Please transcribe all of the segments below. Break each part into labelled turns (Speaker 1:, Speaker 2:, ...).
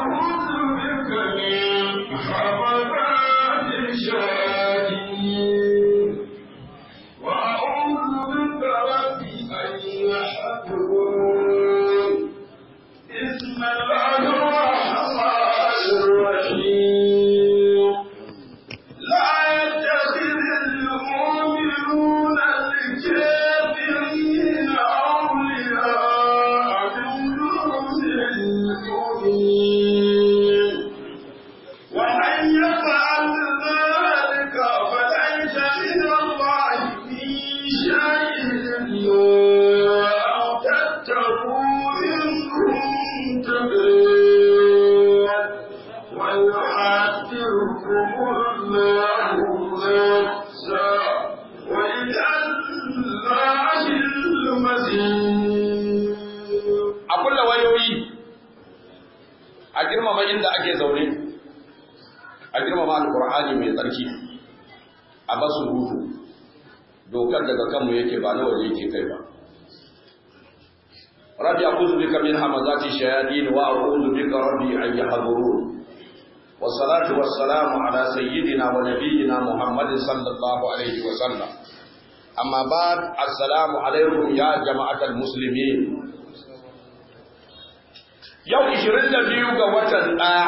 Speaker 1: وأعوذ بك من همزات الشياطين وأعوذ بك رب أن يحضرون بسم الله الرحمن الرحيم لا يتخذ المؤمنون الكافرين أولياء من دون المؤمنين ومن يفعل ذلك فليس من الله في شيء أو تتقوا إن كنتم ويحذركم الله نفسا وإلى الله المسير
Speaker 2: a kulla wayoyi a girmama inda ake zaune a girmama alkur'ani mai tsarki a basu hutu dokar daga kanmu yake ba na waje yake kai ba rabbi a'udhu bika min hamazati shayatin wa a'udhu bika rabbi an yahdurun والصلاة والسلام على سيدنا ونبينا محمد صلى الله عليه وسلم أما بعد السلام عليكم يا جماعة المسلمين yau 22 ga watan ɗaya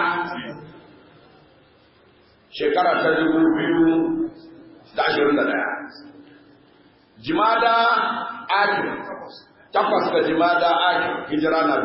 Speaker 2: shekara ta 2021 jimada aki takwas ga jimada aki hijira na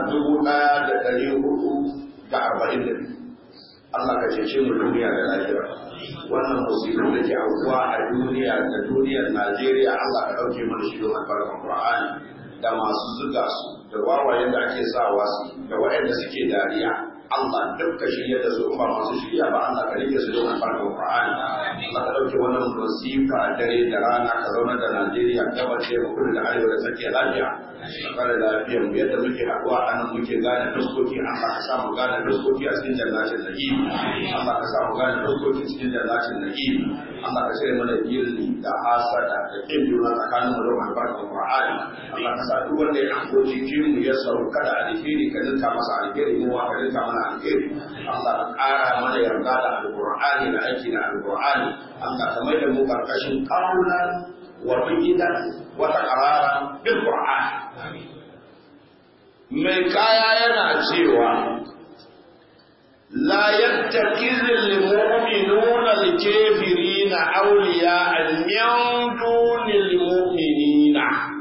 Speaker 2: 1442 Allah ka cece mu duniya da lafiya wannan musibin da ke aukuwa a duniya da duniyar Najeriya Allah ka ɗauke mana shi don albarkan Qur'ani da masu zuga su da wawayen da ake sawa su da waɗanda suke dariya Allah dukka shirya da su ba masu shirya ba Allah ka rike su don albarkar Qur'ani Allah ka dauke wannan musifa dare da rana ka zauna da Najeriya gabar da kudu da arewa da tsakiya lafiya ka kare lafiyar mu yadda muke haɗuwa a nan muke gane fuskoki Allah ka sa mu gane fuskoki a cikin jannatin na'im Allah ka sa mu gane fuskoki cikin jannatin na'im Allah ka cire mana gilli da hasada da kin juna tsakanin mu da albarkar Qur'ani Allah ka sa duk wanda ya hango jikin mu ya sauka da alheri ka dinka masa alheri mu wa ka dinka mana alheri Allah ka ƙara mana yarda da alqur'ani da aiki da alqur'ani Allah ka mai da mu karkashin qaulan wa bidan wa taqararan bil qur'an mai kaya yana cewa لا يتخذ المؤمنون الكافرين أولياء من دون المؤمنين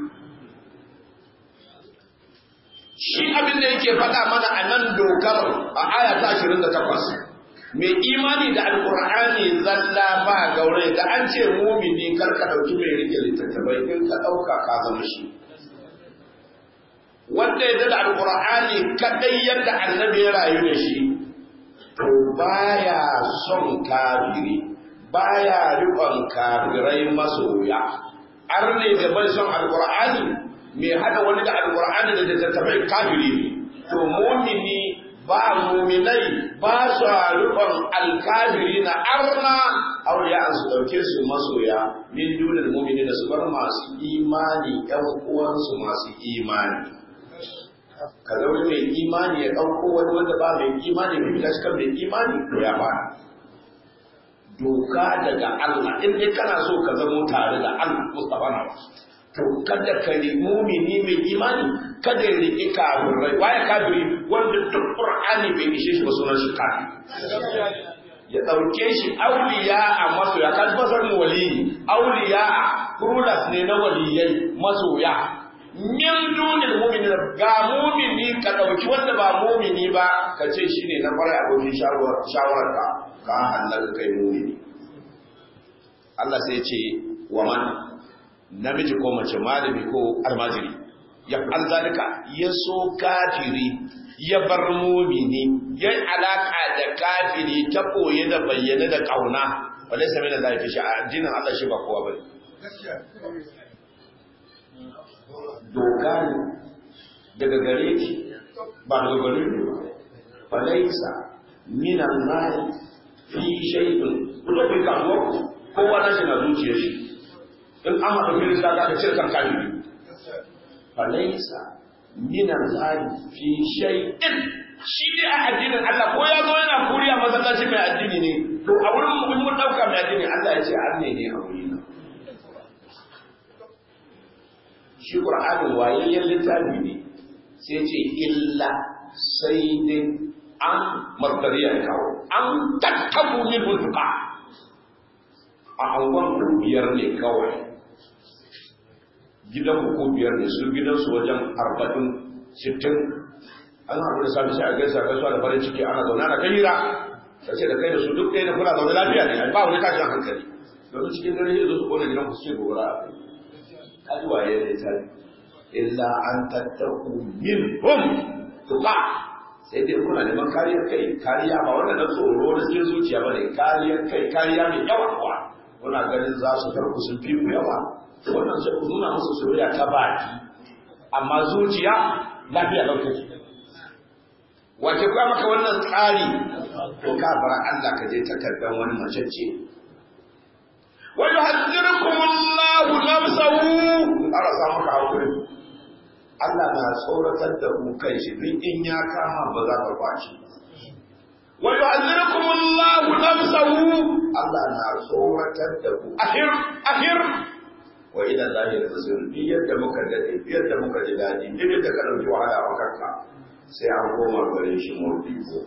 Speaker 2: shi abin da yake faɗa mana a nan dokar a aya ta 28 mai imani da alkur'ani zalla ba gaure da an ce mumini kar ka ɗauki mai rike littattafai in ka ɗauka ka zama shi wanda ya da alkur'ani kaɗai yadda annabi ya rayu da shi to baya son kafiri baya riƙon kafirai masoya arne da bai son alkur'ani mai hada wani da alkur'ani da littattafai kafiri ne to mumini ba muminai ba su riƙon alkafiri na arna auliya su ɗauke su masoya min dunar mumini da su bar masu imani ƴan uwansu masu imani ka zaune mai imani ya ɗauko wani wanda ba mai imani mai fita cikin mai imani to ya fara doka daga Allah in dai kana so ka zamo tare da Allah Mustafa na to kada ka ri mumini mai imani kada ya riƙi kafirai waye kafiri wanda duk Qur'ani bai ishe shi ba sunan shi kafiri ya ɗauke shi auliya a masoya kan fasar mu waliyi auliya rulas ne na waliyai masoya min dunil mu'minin ga mu'mini ka dauki wanda ba mu'mini ba ka ce shine na fara abokin shawarar ka ka halaka kai mu'mini Allah sai ya ce wa man namiji ko mace malami ko almajiri ya alzalika ya so kafiri ya bar mu'mini ya alaka da kafiri ta koye da bayyana da kauna walaysa min Allah fi sha'a addinin Allah shi ba kowa bane doka ne daga gare ki ba daga gare ki ba falaisa min Allah fi shay'in kuma bai kawo kowa na shi na zuciyar shi in an haɗa filin da ka cire kan kafiri falaisa min Allah fi shay'in shi ne a addinin Allah ko ya zo yana kuriya masallaci mai addini ne to a wurin mu mun dauka mai addini Allah ya ce an ne ne a wuri na shi Qur'ani wayayyen littafi ne sai ce illa sai dai an martariyar kawo an tattabu min hulka a angon biyar ne kawai gidan ko biyar ne su gidansu wajen arba'in sittin an haɗu da sami sai a gaisa gaisuwa da farin ciki ana zaune ana kai hira ta ce da kai da su duk ɗaya da kuna zaune lafiya ne ba wani tashin hankali domin cikin dare zai zo su kone gidan ku su ce gobara a kai kaji waye ne ta illa an tattaku min hum tuqa sai dai kuna neman kariyar kai kariya ba wannan na tsoro na cikin zuciya ba ne kariyar kai kariya mai yawa kuwa kuna ganin za su tarku sun fi ku yawa wannan sai ku nuna musu soyayya ta baki amma zuciya lafiya lau take wace kuwa maka wannan tsari to ka bar Allah ka je takardar wani mace ce wa yuhaddirukum Allahu nafsahu ara sa maka hakuri Allah na tsoratar da ku kai shi duk in ya kama ba za ka kwaci wa yuhaddirukum Allahu nafsahu Allah na tsoratar da ku ahir ahir wa ila zahir basir bi yadda muka dade yadda muka ji dadi duk da ka dauki wahala a kanka sai an koma gare shi murdi ko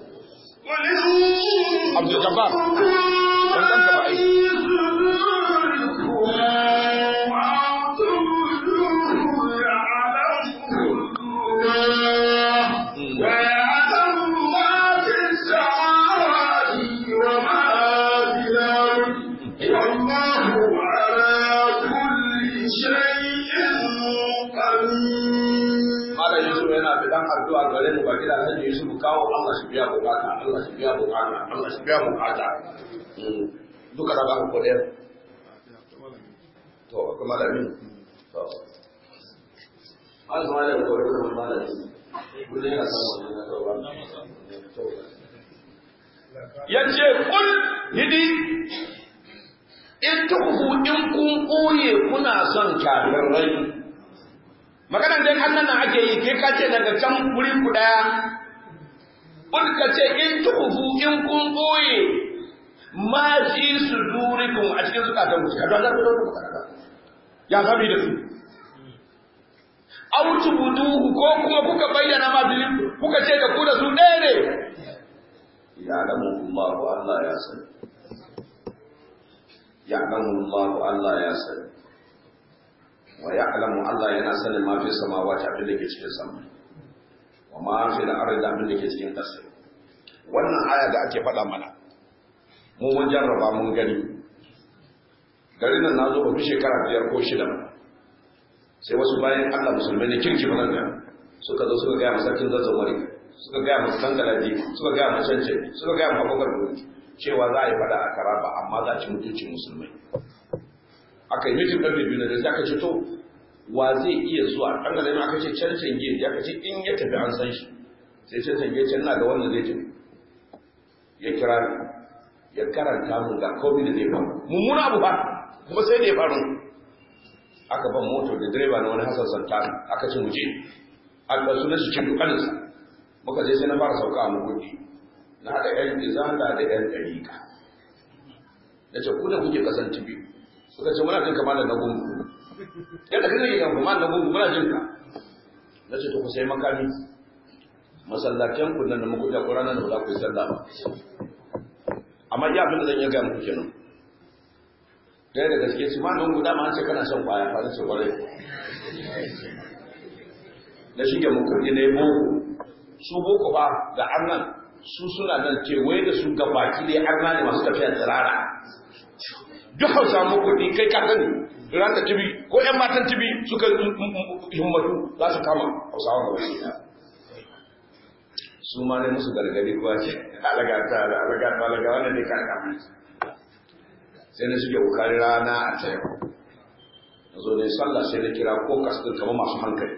Speaker 2: Abdul Jabbar dan dan ka ba ai addu'a gare mu ba kira kan Yusuf kawo Allah shi biya bukata Allah shi biya bukata Allah shi biya bukata duka da ba ku kodin to kuma da min to an zama da kodin da malami kullun yana samu wannan na tawba yace kul hidi in tuhu in kun koye kuna son kafirai maganan dai annan nan ake yi kai ka ce daga can wuri ku daya kun ka ce in tuhu in kun boye ma fi sudurikum a cikin zukatan ku ka dole da ku kada ya sami da su aw tubuduhu ko kuma kuka bayyana ma bi kuka ce da ku da su ɗaya ne ya alamu Allah Allah ya sani ya alamu Allah Allah ya sani wa ya'lamu Allah yana sanin ma fi samawati abin da ke cikin sama wa ma fi al-ardi abin da ke cikin ƙasa wannan aya da ake faɗa mana mu mun jarraba mun gani garin nan nazo ba fi shekara biyar ko shida ba sai wasu bayan Allah musulmai ne kirki ba nan suka zo suka gaya masarkin zazzau mari suka gaya masu tangalaji suka gaya masu cancin suka gaya masu bakar cewa za a yi faɗa a karaba amma za a ci mutuncin musulmai aka yi mitin ɗan biyu da aka ce to wa zai iya zuwa ɗan da aka ce can cange ya ka ce in ya tafi an san shi sai can cange can na da wanda zai tafi ya kira ya karanta mu ga komai da zai faru mummuna abu ba kuma sai da ya faru aka ban motar da direba na wani hasan santana aka ce muje aka su na cikin dukkaninsa muka je sai na fara sauka a mugundi na haɗa yan izala da yan ɗarika na ce ku da kuke kasan tibi suka ce muna jin kama da na gungu yadda kan yi kan kuma na gungu muna jin ka na ce to ku sai makami masallacin ku nan da muku da Qur'anin da ba za ku yi sallah ba amma iya abin da zan iya ga muku kenan dai da gaske shi ma nan guda ma an ce kana son kwaya fa ce kwarai na shige muku ne boko su boko ba da annan su suna nan kewaye da su gabaki dai arna ne masu tafiya tsirara duk hausa muku ne kai ka sani ran da tibi ko ƴan matan tibi suka himmatu za su kama hausawa gaba ɗaya su ma ne musu gargadi kuwa ce alaga ta alaga ta alaga wannan ne kan kama sai na suke bukari rana a ta yau na zo ne sallah sai na kira ko kasdin kama masu hankali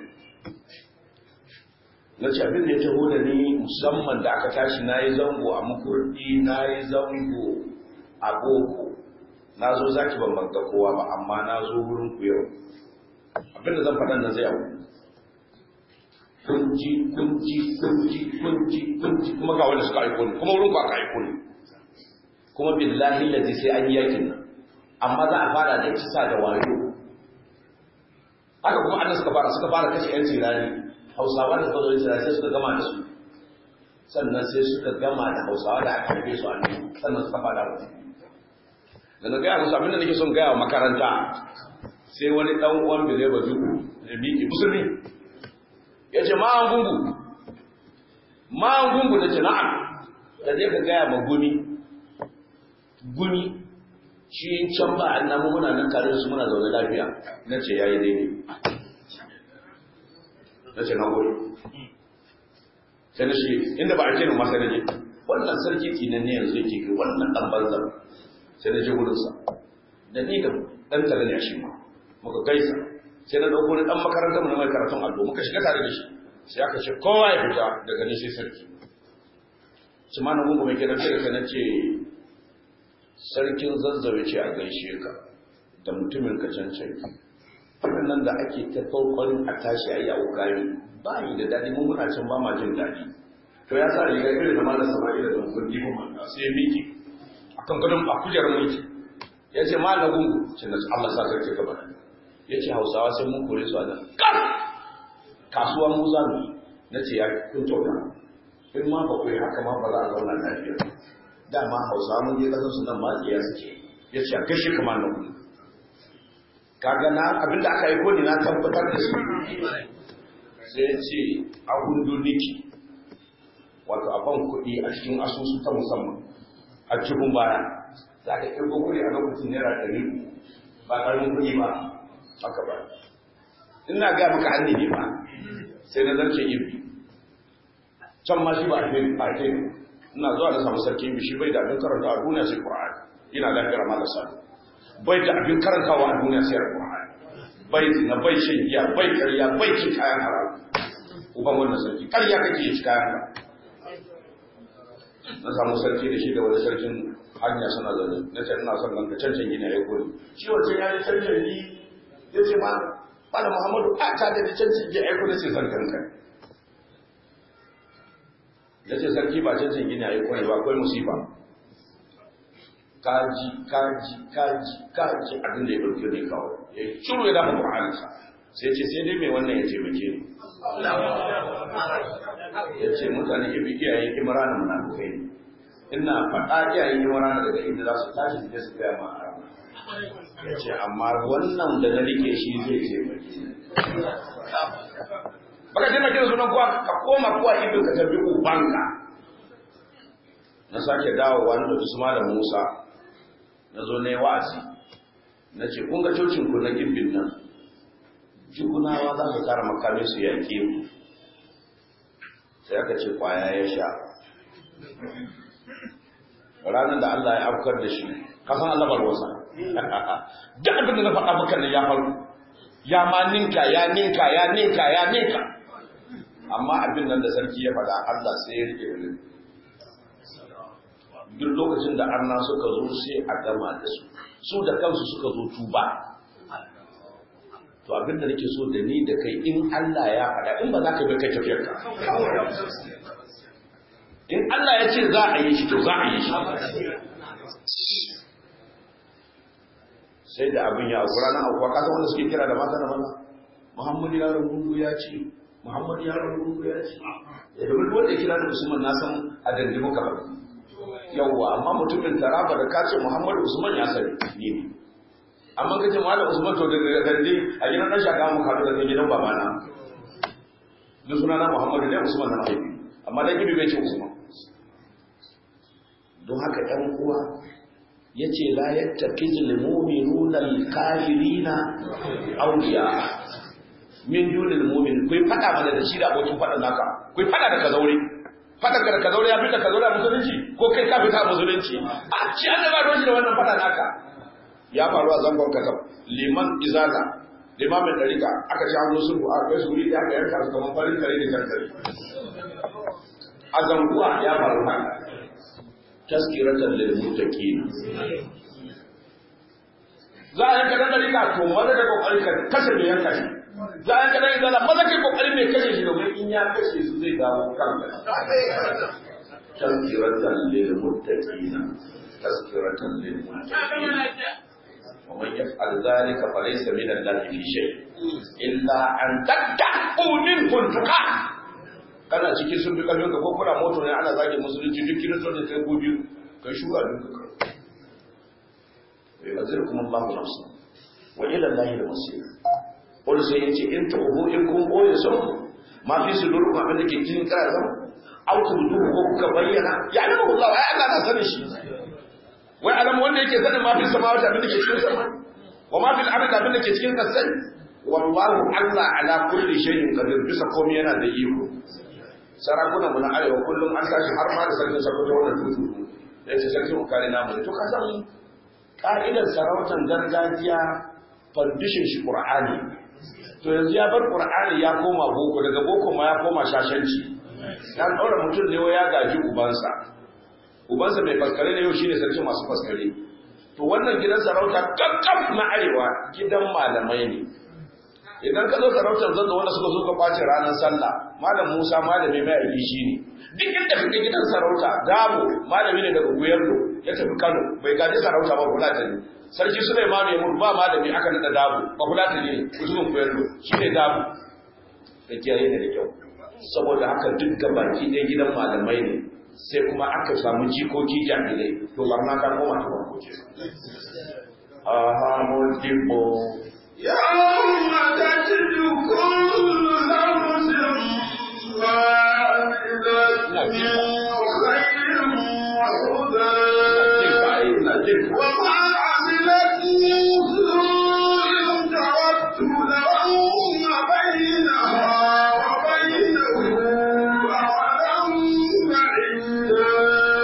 Speaker 2: na ce abin da ya taho da ni musamman da aka tashi na yi zango a makurdi na yi zango a boko na zo zaki ban banga kowa ba amma na zo wurin ku yau abin da zan faɗa nan zai abu kunji kunji kunji kunji kunji kuma ga wanda suka aiko ni kuma wurin ku aka aiko ni kuma billahi lazi sai an yi yakin nan amma za a fara da kisa da wayo haka kuma annan suka fara suka fara kashe yan tirani hausawa da suka zo tirani sai suka gama da su sannan sai suka gama da hausawa da aka haife su a nan sannan suka fara da da na gaya musu abinda nake son gaya wa makaranta sai wani dan uwan bile ba juku da miki musulmi ya ce ma an gungu ma an gungu da ce na'am da zai ka gaya ma gumi gumi shi can ba an namu muna nan tare da su muna zaune lafiya na ce ya yi daidai na ce na gode sai na shi inda ba a ce masa na je wannan sarki kinan ne yanzu yake kai wannan dan banzar sai na je wurinsa da ni da dan tare ne shi ma muka gaisa sai na dauko ni dan makarantar mu na mai karatun allo muka shiga tare da shi sai aka ce kowa ya fita daga ni sai sarki su ma na gungu mai kiran sai na ce sarkin zazzabe ce a gaishe ka da mutumin ka cancan wannan nan da ake ta farkon a tashi a yi a wukari ba yi da daɗi mun muna can ba ma jin daɗi to ya sa riga irin da malam samari da don kundi mun sai miki akan gadon a kujerar mulki ya ce ma na gungu ce na Allah sa sarki gaba ya ce hausawa sai mun kore su a nan kan kasuwa mu za mu na ce ya kun kyauta in ma ba ku yi haka ma ba za a zauna lafiya dama hausawa mun je kasar su nan ma tsiya suke ya ce a kashe kamar na gungu kaga na abinda aka yi kodi na tabbatar da shi sai ya ce a hundu niki wato a ban kuɗi a cikin asusu ta musamman a cikin baya za ka kirgo kuɗi a lokacin naira ɗari ba ƙarfin kuɗi ba haka ba ina ga maka hannu ne ba sai na zarce ibi can ma shi ba a kai a kai ina zuwa da samu sarki ibi shi bai da abin karanta a duniya sai ƙur'ani ina lafiyar ma da sadu bai da abin karantawa a duniya sai ƙur'ani bai na bai shan giya bai ƙarya bai cin kayan haram uban wannan sarki ƙarya kake ci kayan haram na samu sarki da shi da wani sarkin hanya suna zaune na ce ina son ganka cancan gina ya kuri shi wancan ya yi cancan ni ya ce ma bada muhammadu a ta da cancan gina ya kuri sai zan ganka ya ce sarki ba cancan gina ya kuri ba akwai musiba kaji kaji kaji kaji abin da ya ɗauke ne kawai ya shiru ya dafa ƙur'aninsa sai ce sai dai mai wannan ya taimake ni ya ce mutane ibi iyayen imrana munafukai ne ina faɗa iyayen imrana daga inda za su tashi da su gaya ma a ya ce amma wannan da na rike shi zai taimake ni baka taimake da sunan kuwa ka koma kuwa ibin ka tafi ubanka na sake dawowa na da su da musa na zo na yi wa'azi na ce kun ga cocin ku na gibbin nan jikunawa za su kara makamin su yaƙe mu sai aka ce kwaya ya sha ranar da Allah ya afkar da shi kasan Allah barwasa duk abin da na faɗa maka ne ya faru ya ma ninka ya ninka ya ninka ya ninka amma abin nan da sarki ya faɗa Allah sai ya rike da duk lokacin da arna suka zo sai a gama da su su da kansu suka zo tuba to abin da nake so da ni da kai in Allah ya faɗa in ba za ka bi kai tafiyar ka in Allah ya ce za a yi shi to za a yi shi sai da abin ya aukura na aukura kasa wanda suke kira da mata da maza Muhammadu ya rungu ya ce Muhammadu ya rungu ya ce ya da wanda ya kira da Usman na san a dandi muka ba yawwa amma mutumin taraba da kace Muhammadu Usman ya sani ni ne amma kace malam Usman to daga dandi a gidan dan shaka mu kaɗu da gidan babana duk suna na Muhammadu ne Usman na mahaifi amma dan gibi bai ce Usman don haka ɗan uwa yace la yattakizul mu'minuna al-kafirina awliya min dunil mu'min kai fada mana da shi da abokin fadan naka kai fada da kazaure fada da kazaure ya fita kazaure a musulunci ko kai ka fita a musulunci a ci an ba roshi da wannan fada naka ya faru a zangon kasab liman izala limamin ɗarika aka ci hannu sulhu a kai suri da aka yanka su kamar farin kare da jan kare a zanguwa ya faru haka taskiratan lil muttaqin za a yanka dan ɗarika to wanda da kokarin ka kashe mai yanka shi za a kana izala maza kai kokari mai kashe shi domin in ya kashe su zai dawo kanka tazkiratan lil muttaqina tazkiratan lil muttaqina ومن يفعل ذلك فليس من الله في شيء إلا أن تتقوا منه التقى kana cikin sun fi ƙarfin ka ko kuna moto ne ana zagin musulunci duk kiristocin kai ko biyu kai shuga duk ka kai azir kuma Allah nafsa wa ila Allah da masir wani sai yace in ta ubu in kun boye sau ma fi su duru abin da ke cikin karazan au ku duhu ko kuka bayyana ya ne Allah ai Allah na sanin shi wai alam wanda yake sanin ma fi samawati abin da ke cikin sama wa ma fil ardi abin da ke cikin kasai wallahu Allah ala kulli shay'in qadir bisa komai yana da iko sarakuna mu na arewa kullum an tashi har ma da sarkin sakoto wannan tutu da ce sarkin ukari namu to ka san ka'idar sarautar gargajiya fandishin shi qur'ani to yanzu ya bar qur'ani ya koma boko daga boko ma ya koma shashanci ya daura mutum ne ya gaji ubansa ubansa mai faskare ne yau shine sarkin masu faskare to wannan gidan sarauta kakkaf na arewa gidan malamai ne idan ka zo sarautar zanzo wanda suka zo ka kwace ranar sallah malam Musa malami mai aiki shine duk inda kake gidan sarauta dabo malami ne daga Guyarlo ya tafi Kano bai gaji sarauta ba kula ta ne sarki Sulaiman ya mutu ba malami aka nada dabo ba kula ta ne mutumin Guyarlo shine dabo da kiyaye ne da kyau saboda haka duk gabaki ɗaya gidan malamai ne sai kuma aka samu jikoki jahilai to barna ta koma ta farko ce aha mun dibbo
Speaker 1: يوم تجد كل نفس ما عملت من خير وهدى وما عملت من سوء تود لو أن بينها وبينه أمدا بعيدا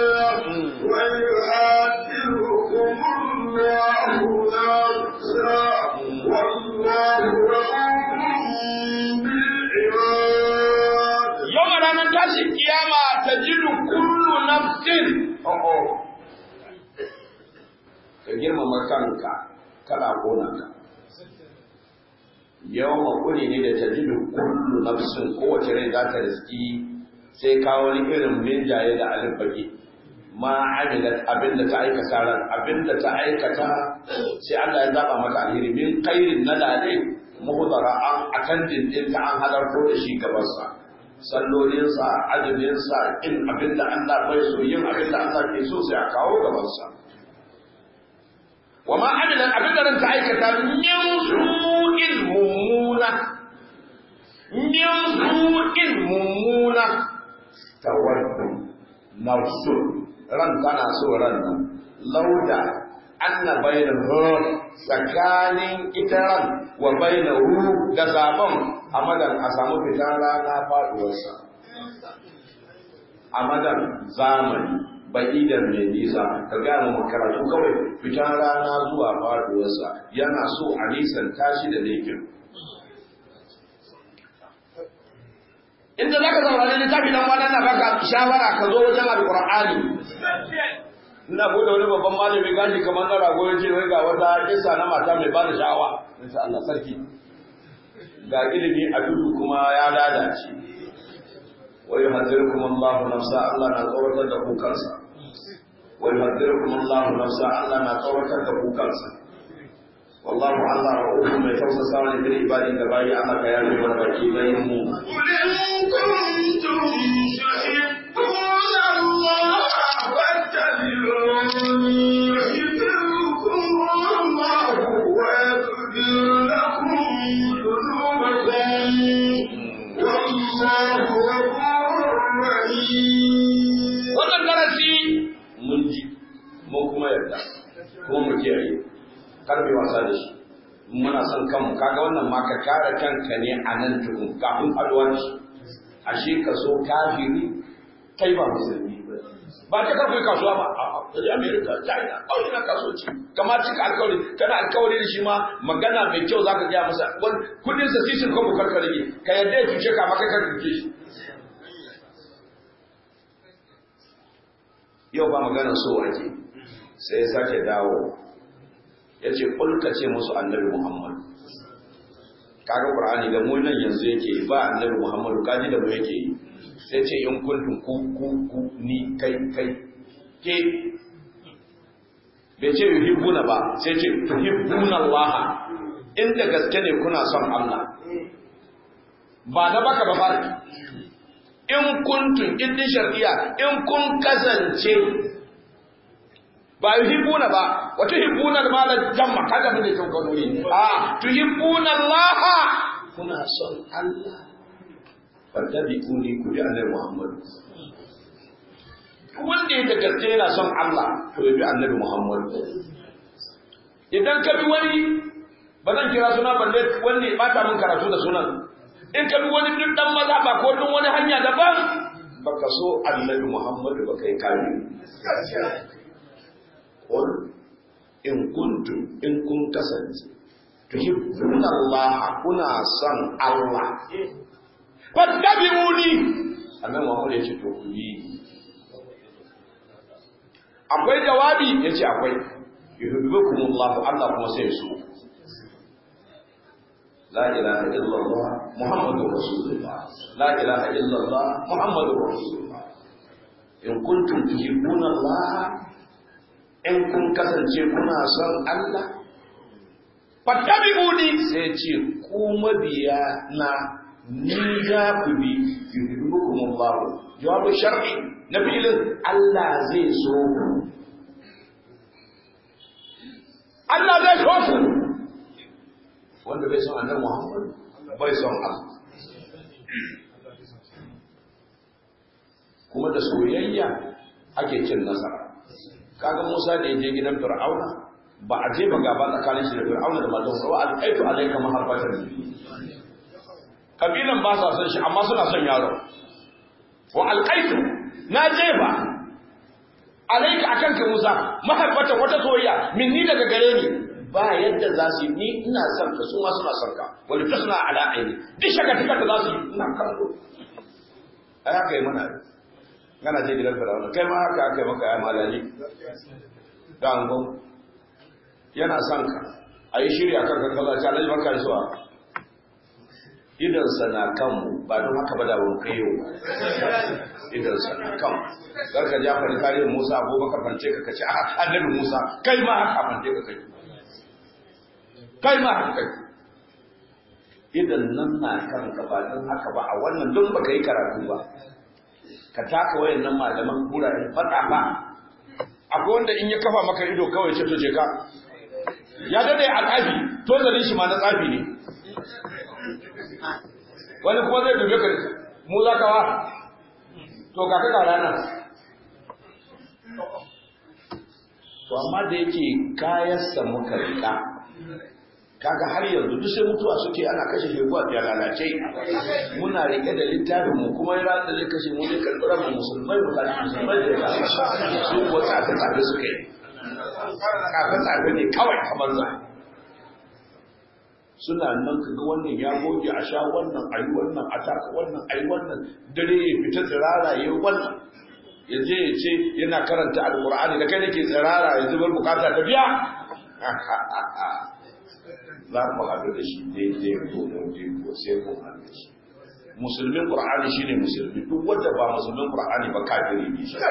Speaker 1: ويحذركم الله نفسه والله رؤوف بالعباد
Speaker 2: yau a ranar tashin kiyama ta jidu kullu nafsin ka girmama kanka kana kona ka yau makuni ne da ta jidu kullu nafsin kowace rai za ta riski sai kawo wani irin minjaye da alif baki ma amilat abinda ta aikata ran abinda ta aikata sai Allah ya zaba maka alheri min khairin na lale muhdara an akan dindin ta an halarto da shi gaban sa sallolinsa azuminsa in abinda Allah bai so yin abinda Allah ke so sai a kawo gaban sa wa ma amilat abinda ran ta aikata min su'in mummuna min su'in mummuna tawaddu nafsun ran tana so ran nan lauda anna bainahu tsakanin ita ran wa bainahu da sabon amadan a samu fitan rana faduwarsa amadan zamani ba'idan mai nisa ka gaya mu karatu kawai fitan rana zuwa faduwarsa yana so a nisan tashi da laifin inda za ka saurari littafi dan wani na baka shawara ka zo wajen alkur'ani ina bude wani babban malami gashi kamar na rago ya ce wai ga wata kisa na mata mai bada sha'awa insha Allah sarki ga ilimi a dudu kuma ya lalace wa yuhadirukum Allah nafsa Allah na tsawatar da ku kansa wa yuhadirukum Allah nafsa Allah na tsawatar da ku kansa والله الله رؤوف mai tausasa wani bil ibadi da bayi Allah ka yafe mana baki bayin mu wannan darasi mun ji mun kuma yarda kuma mu kiyaye karbe wasa da shi muna son kanmu kaga wannan ma ka kare kanka ne a nan tukun kafin alwanci ashe ka so kafiri kai ba musulmi ba ta karfe kasuwa ba a da America China kawai na kasuwanci kamar cika alkawari kana alkawari da shi ma magana mai kyau zaka gaya masa kudin sa sisin ko bukar ka rage ka yadda ya cuce ka maka kan cuce shi yau ba maganar so ake sai ya sake dawo ya ce ƙulka ce musu annabi Muhammad kaga qur'ani da mu nan yanzu yake ba annabi muhammadu kaji da mu yake yi sai ce in kuntum ku ku ku ni kai kai ke bai ce yuhibbuna ba sai ce tuhibbuna Allah inda gaske ne kuna son Allah ba da baka ba fara in kuntum idin shar'iyya in kun kasance ba yuhibbuna ba wa tuhibbuna al-mala jamma kaga mun da kan kanuri a tuhibbuna Allah kuna son Allah fattabi'uni ku bi annabi Muhammad wanda ya da gaske yana son Allah to ya bi annabi Muhammad idan ka bi wani ba zan kira suna balle wanda ya bata min karatu da sunan in ka bi wani duk dan maza ba ko duk wani hanya daban baka so annabi Muhammad ba kai kare qul in kuntum in kun kasance tuhibbuna Allah kuna son Allah fattabi'uni annabi Muhammad ya ce to ku yi akwai jawabi yace akwai yuhibbukumullah Allah kuma sai su la ilaha illallah muhammadur rasulullah la ilaha illallah muhammadur rasulullah in kuntum tuhibbuna Allah in kun kasance kuna son Allah fattabi'uni sai ce ku mabiya na ni za ku bi yuhibbukumullah jawabu shar'i na filin Allah zai so ku Allah zai so ku wanda bai son annabi Muhammad bai son Allah kuma da soyayya ake cin nasara kaga Musa da yaje gidan Fir'auna ba a je ba gaba tsakanin shi da Fir'auna da matan sa wa alqaitu alayka maharbatan kabilan ba sa son shi amma suna son yaro wa alqaitu na jefa alayka akan ka Musa maharbatan wata soyayya minni daga gare ni ba yadda za su yi ni ina son ka su ma suna son ka wani tasna ala aini duk shaka tikar da za su yi ina kallo ai haka yi mana gana je gidan firawuna kai ma haka aka yi maka ya malali da angon yana son ka a yi shirya kan kan kaza challenge maka zuwa idansa na kanmu ba don haka ba da wani kai yau idansa na kanmu kar ka ja fari tarihin musa abubakar fance ka kace a annabi musa kai ma haka fance ka kai kai ma haka kai idan nan na kanka ba don haka ba a wannan don baka yi karatu ba ka taka wayan nan malaman kuraren faɗa ba akwai wanda in ya kafa maka ido kawai ce to je ka ya dade a tsafi to zalin shi ma na tsafi ne wani kuma zai dube ka mu za ka wa to ka ka rana to amma da yake kayansa muka rika kaga har yanzu duk sai mutuwa suke ana kashe sheguwa ya lalace muna rike da littafin mu kuma ya rantsa zai kashe mu zai karɓi rabin musulmai mu kashe musulmai da ya su ko tsafe tsafe suke yi tsafe tsafe ne kawai kamar za suna nan ka ga wannan ya goge a sha wannan a yi wannan a taka wannan a yi wannan dare ya fita tsirara ya yi wannan ya je ya ce yana karanta alkur'ani da kai nake tsirara ya zubar bukata ta biya za mu haɗu da shi daidai ko daidai ko sai mun haɗu da shi musulmin qur'ani shine musulmi duk wanda ba musulmin qur'ani ba kafiri ne shi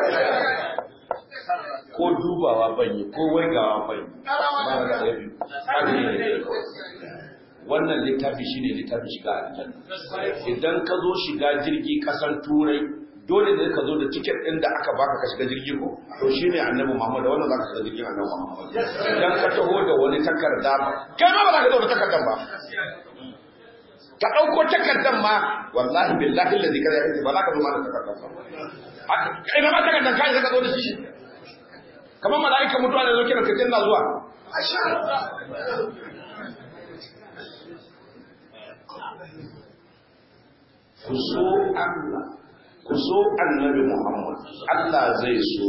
Speaker 2: ko dubawa ban yi ko waigawa ban yi ba da yabi kafiri ne wannan littafi shine littafi shiga aljanna idan ka zo shiga jirgi kasan turai dole ne ka zo da tiket ɗin da aka baka ka shiga jirgi ko to shine annabi Muhammad da wannan zaka shiga jirgin annabi Muhammad idan ka taho da wani takarda ba kai ma ba za ka zo da takardar ba ka ɗauko takardar ma wallahi billahi allazi kaza yake ba za ka zo ma da takardar ba kai ma takardar kai ka zo da shi kamar mala'ika mutuwa ne zo kira ka na zuwa ku so Allah ku so annabi Muhammad Allah zai so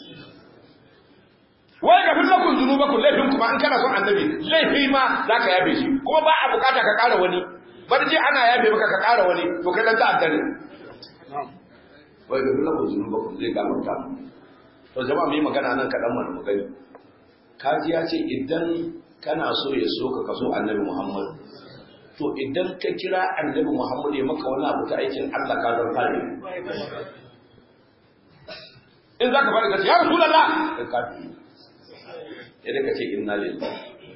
Speaker 2: wai ga fitar kun zunuba ku laifin kuma an kana son annabi laifi ma za ka yabe shi kuma ba a bukata ka kara wani bar je ana yabe maka ka kara wani to kai dan ta'adda ne wai ga fitar kun zunuba ku zai gafarta to jama'a mu yi magana nan kaɗan mana mu gani kaji ya ce idan kana so ya so ka kaso annabi Muhammad to idan ka kira annabi Muhammad ya maka wani abu ta aikin Allah ka zan fare in zaka fara gaci ya rasulullah ka kafi idan ka ce inna lillahi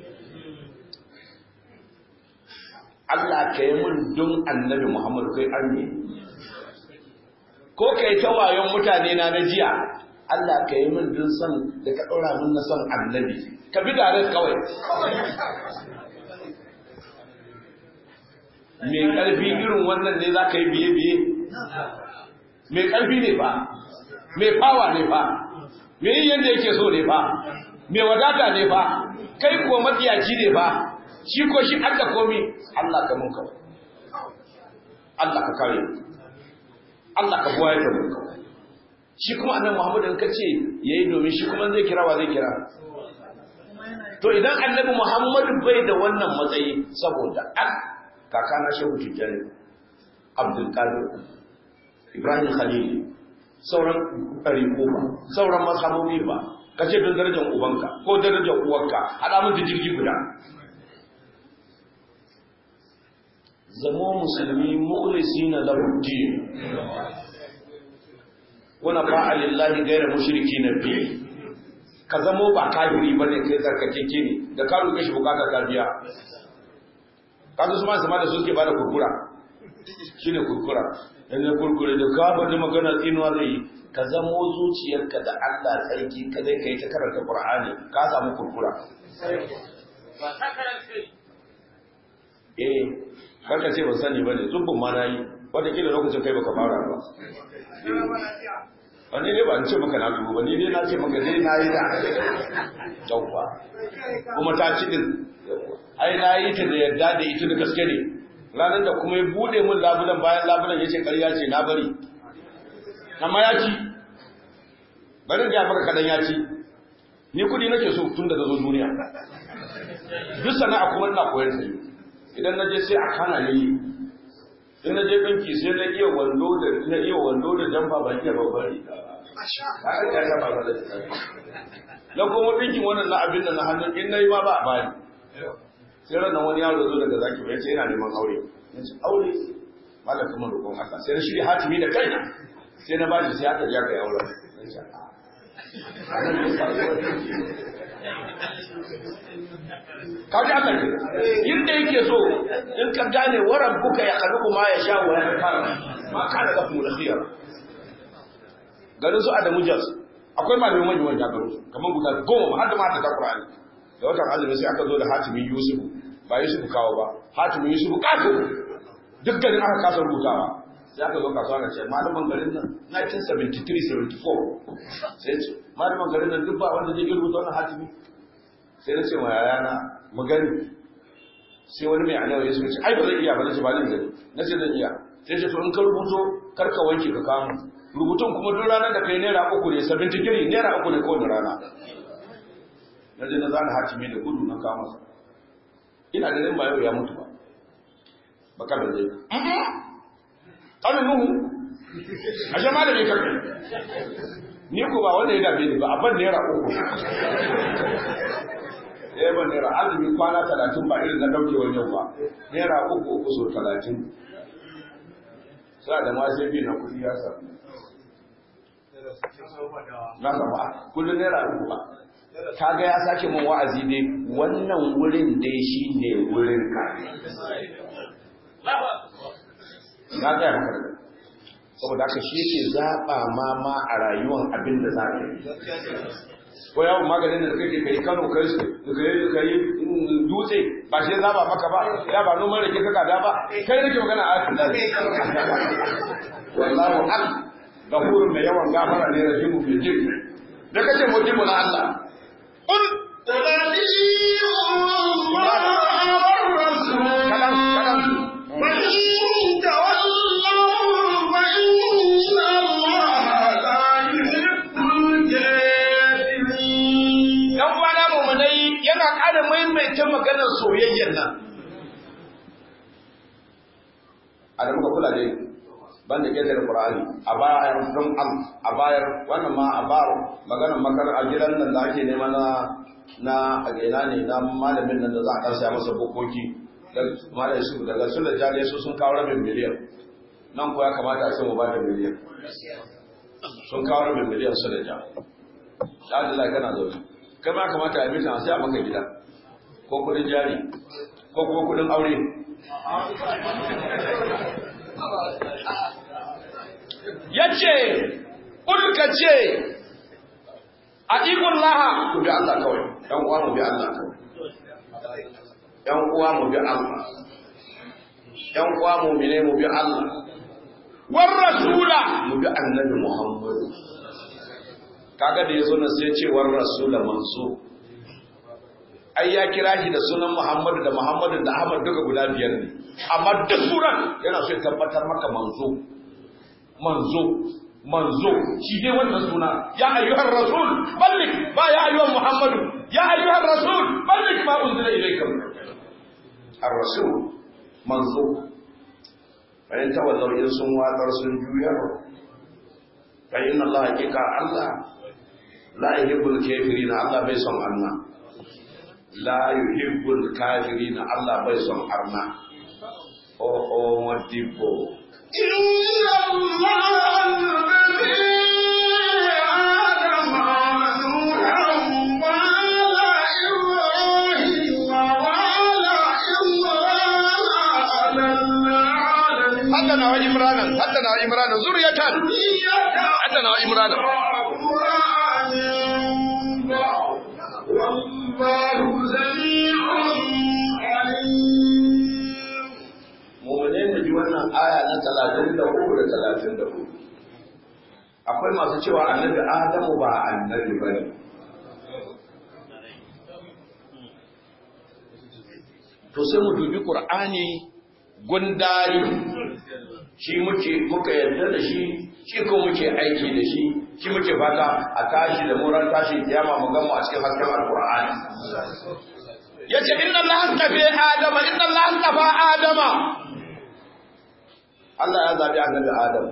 Speaker 2: Allah ka yi mun don annabi Muhammad kai arme ko kai ta wayon mutane na na jiya Allah ka yi min dun son da ka ɗora min na son annabi ka bi da kawai mai ƙarfi irin wannan ne za ka yi biye-biye mai ƙarfi ne fa mai fawa ne fa mai yi yadda yake so ne fa mai wadata ne fa kai kuwa matsiyaci ne fa shi ko shi an da komi Allah ka mun kawai Allah ka kare Allah ka buwaye da mun kawai shi kuma annan Muhammadu ka ce yayi domin shi kuma zai kira wa zai kira to idan annabi Muhammadu bai da wannan matsayi saboda an kakana shehu tijjani Abdul Qadir Ibrahim Khalil sauran ɗari ba sauran mazhabobi ba ka ce don darajar ubanka ko darajar uwarka haɗa mun jirgi guda zamo musulmi mukhlisina lahu din wana fa'a lillahi ghayra mushrikina bi ka zamo ba kafiri bane kai zarkakeke ne da ka roƙe shi bukata ka biya kaga su ma sama da su suke bada kurkura shine kurkura in ne kurkure da ka bada magana tsinuwa zai yi ka zamo zuciyarka da Allah tsarki ka zai kai ta karanta Qur'ani ka samu kurkura eh karka ce ban sani bane zubbun ma nayi wanda kila lokacin kai baka fara ba wani ne ba an ce maka na dubu ba ni dai na ce maka dai na yi da yawwa kuma ta ci din ai na yi ta da yadda da ita da gaske ne ranar da kuma ya bude mun labulan bayan labulan ya ce ƙarya ce na bari amma ya ci bari da maka kadan ya ci ni kudi nake so tun da zo duniya duk sana'a kuma ina koyar da idan na je sai a kana ne in na je banki sai na iya wando da na iya wando da jamfa ba iya babbar riga ba ka ga ta ba da na kuma dinkin wannan na abin da na hannun in nayi ma ba a bani sai ran wani yaro zo daga zaki bai ce yana neman aure nace aure malaka mun roƙon Allah sai na shirya hatimi da kaina sai na bashi sai aka ja kai aure nace kaji Allah ke yadda yake so in ka gane waran buka ya kalu ma ya sha wa ya fara ma kana da kuma khiyar garin su Adamu Jas akwai malamai manyan wanda garin su kamar guda goma har da mata ta Qur'ani da watan azumi sai aka zo da hatimin Yusuf ba Yusuf kawo ba hatimin Yusuf kato duk garin aka kasa rubutawa sai aka zo kasuwa na ce malaman garin nan 1973 74 sai ce malaman garin nan duk ba wanda zai rubuta wannan hatimi sai na ce ma yayana mu gani sai wani mai alawa ya suka ce ai ba zai iya ba na ce ba zan gani na ce zan iya sai ce to in ka rubuto kar ka wanke ka kama rubutun kuma duk ranar da kai naira uku ne sabin tikiri naira uku ne kowane rana na je na zana hatimi da gudu na kama sa ina ganin ba yau ya mutu ba baka da zai ƙanin nuhu a jama da mai karfi ni ko ba wanda ya dabe ni ba a ban naira uku ya ban naira azumi kwana talatin ba irin na daukewar yau ba naira uku uku so talatin sa da ma sai bi na kudi ya samu na sama kullum naira uku ba kaga ya sake mun wa'azi dai wannan wurin dai shi ne wurin ka na gaya maka da saboda haka shi yake zaɓa ma ma a rayuwar abin da za ka yi ko yawon maganin da kake kai kano kai kai dutse ba shi zaba maka ba ya ba noman rake kaka da ba kai nake magana a cikin wallahu ak gafurun mai yawan gafara ne rahimu bil jinn da kace mujibu na Allah qul kalam kalam yana ƙara maimaita maganar soyayyar nan. A da muka kula dai, ban da ƙetare Ƙur'ani, a bayar don am, a bayar wannan ma a bayar maganar makar a gidan nan da ake nema na na a gina ne na malamin nan da za a ƙarshe masa bukoki malam su daga su da jale su sun kawo rabin miliyan nan ko ya kamata a ce mu ba da miliyan sun kawo rabin miliyan su da ja da Allah kana zaune kai ma kamata a mita sai a maka gida ko kudin jari ko kuma kudin aure yace ulka ce a ikon laha ku bi Allah kawai dan uwa mu bi Allah kawai yan uwa mu bi Allah yan uwa mu ne mu bi Allah war rasula mu bi annabi Muhammad kaga da yazo na sai ce war rasula manzo ai ya kira shi da sunan Muhammadu da Muhammadu da Ahmad duka guda biyar ne amma duk suran yana so ya tabbatar maka manzo manzo manzo shi dai wannan suna ya ayyuhar rasul ballik ba ya ayyuhar Muhammadu ya ayyuhar rasul ballik ma unzila ilayka ar-rasul manzo bayan tawallau in sun watsar sun juyar fa inna Allah hakika Allah la yuhibbul kafirin Allah bai son Allah la yuhibbul kafirin Allah bai son arna o o modibo
Speaker 1: إن الله الذي آدم ونوحا وعلى إبراهيم وعلى إمران على العالمين
Speaker 2: haddana wa imrana haddana wa imrana zuriyatan haddana wa imrana
Speaker 1: والله سميع عليم
Speaker 2: mu'mine ne ji wannan aya na 33 da 34 akwai masu cewa annabi adamu ba annabi bane to sai mu dubi qur'ani gundari shi muke muka yarda da shi shi ko muke aiki da shi shi muke fata a tashi da muran tashi kiyama mu gama a cikin hasken alqur'ani yace inna allaha tafi adama inna allaha tafa adama Allah ya zabi annabi Adam.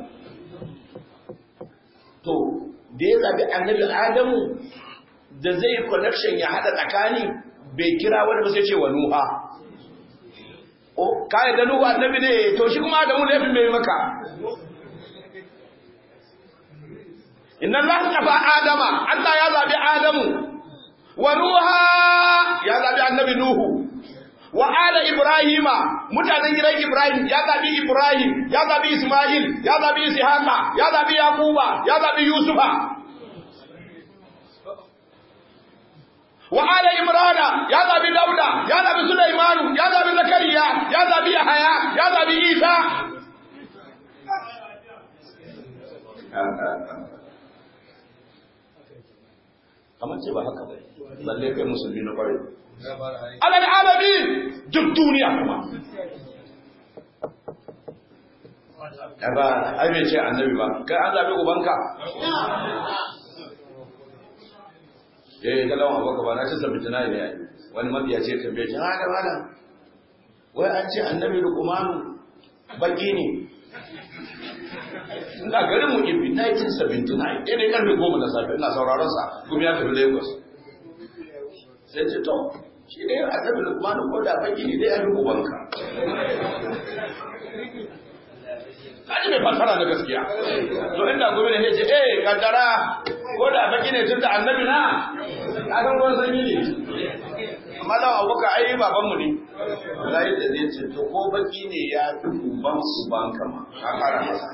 Speaker 2: To, da ya zabi annabi Adamu da zai connection ya haɗa tsakani bai kira wani ba sai ce wa Nuha. O, ka da Nuhu annabi ne, to shi kuma Adamu ne fi mai maka. Inna Allah tafa Adama, Allah ya zabi Adamu. Wa Nuha ya zabi annabi Nuhu. wa ala ibrahima mutanen gidan ibrahim ya zabi ibrahim ya zabi isma'il ya zabi ishaqa ya zabi yaquba ya zabi yusufa wa ala imrana ya zabi dauda ya zabi sulaiman ya zabi zakariya ya zabi yahaya ya zabi isa kamar ce ba haka ba lalle kai musulmi na kwarai alal alamin duk duniya kuma ba ai bai ce annabi ba kai an zabi ubanka eh ga lawan abaka ba na ce sabbi tunai ne ai wani mabiya ce tambaye shi ha da malam wai an ce annabi luqmanu baki ne ina garin mu ibi 1979 ɗaya ne karfe goma na safe ina sauraron sa kuma ya tafi lagos sai ce to shi ne a tabi lukmanu ko da baki ne dai ya rubu banka kaji mai fasara na gaskiya to inda gobe ne ce eh kaddara ko da baki ne tun da annabi na ka san ruwan sanyi ne amma da abuka ai baban mu ne wallahi da zai ce to ko baki ne ya fi uban uban kama ka kara masa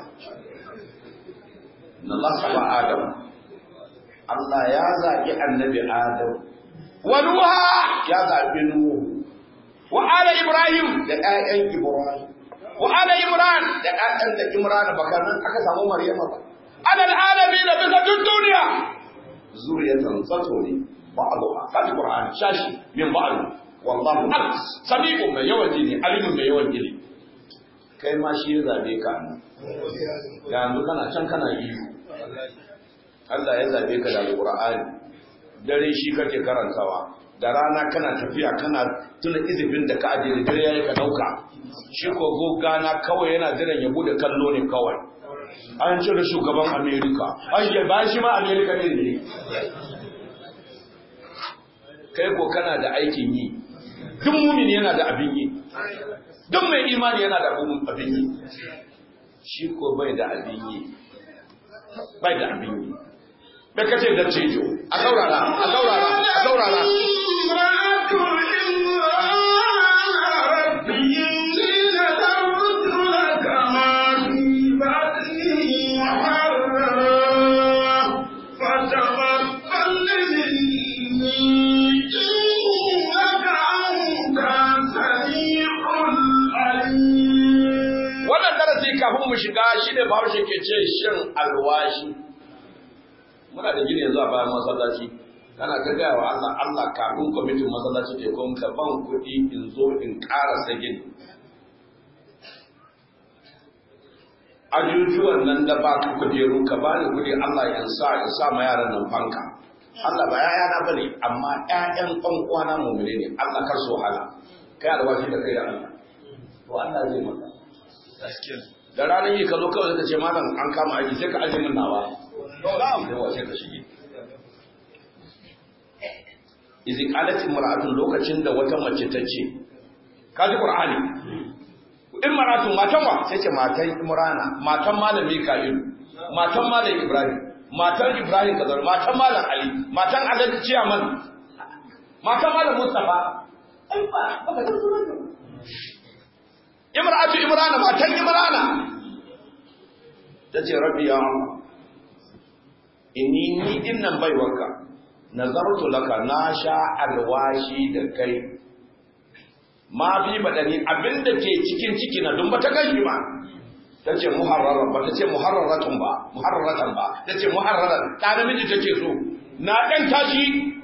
Speaker 2: na Allah saba Adam Allah ya zagi annabi Adam wa Nuha ya zabi Nuhu wa ala Ibrahim da ƴaƴan Ibrahim wa ala Imran da ƴaƴan da Imran baka nan aka samu Maryama ba ala alamin da bisa duk duniya zuriyatan tsato ne ba'dha kaji Qur'an shashi min ba'd wallahu al sami'u mai yawan jini alimun mai yawan jini kai ma shi ya zabe ka yanzu kana can kana iyo Allah ya zabe ka da Qur'ani dare shi kake karantawa da rana kana tafiya kana tuna izifin da ka aje da dare yayi ka dauka shi ko gogana kawai yana jiran ya bude kallo ne kawai an cire shugaban America an ya ba shi ma America ne ne kai ko kana da aikin yi duk mumin yana da abin yi duk mai imani yana da abin yi shi ko bai da abin yi bai da abin yi bai kace da cijo a saurara a saurara a saurara wannan darasi kafin mu shiga shi ne bahaushe ke ce shin alwashi muna da gini yanzu a bayan masallaci kana ta gaya wa Allah Allah kafin kwamitin masallaci ke kuma ka ban kuɗi in zo in ƙarasa gini ajujuwan nan da ba ka kujeru ka ba ni kuɗi Allah ya sa ya sa ma yaran nan fanka Allah ba yaya na bane amma ƴaƴan ɗan uwana mu'mine ne Allah kar so hala kai alwashi da kai da Allah to Allah zai maka da ranar yi ka zo kawai ka ce malam an kama aiki sai ka aje min nawa yawa sai ka shige izi qalat imra'atun lokacin da wata mace ta ce ka ji qur'ani imra'atun matan wa sai ce matan imrana matan malam mika'il matan malam ibrahim matan ibrahim kazar matan malam ali matan alhaji ciyaman matan malam mustafa ai ba baka san sunan imra'atu imrana matan imrana tace rabbi ya Allah inni ni dinnan baiwarka nazartu laka na sha alwashi da kai ma fi badani abinda ke cikin ciki na dun bata kai ba tace muharraran ba tace muharraratun ba muharraratan ba tace muharraran da namiji take so na dan tashi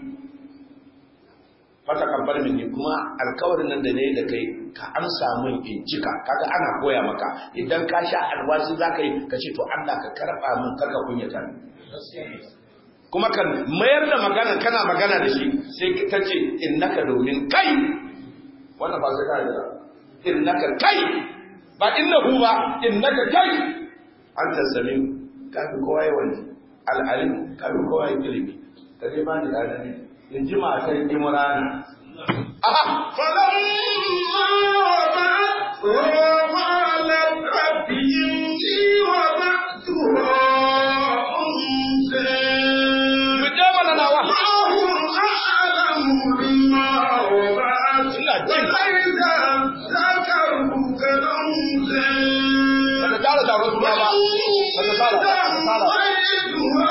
Speaker 2: fata kabbar minni kuma alkawarin nan da ne da kai ka amsa min in cika kaga ana koya maka idan ka sha alwashi zaka yi ka ce to Allah ka karba min karka kunyata ni kuma kan mayar da magana kana magana da shi sai ta ce innaka domin kai wannan ba sai ka yi innaka kai ba innahu ba innaka kai anta samiu ka fi kowa yawan al'alim ka fi kowa ilimi ka dai ba ni da ne in ji matan imrana aha
Speaker 1: فلما وضعت قالت رب إني وضعتها أنثى
Speaker 2: mu je mana nawa
Speaker 1: الله أعلم بما وضعت
Speaker 2: ina jin
Speaker 1: وليس الذكر كالأنثى
Speaker 2: bata tara taron suna ba bata tara bata tara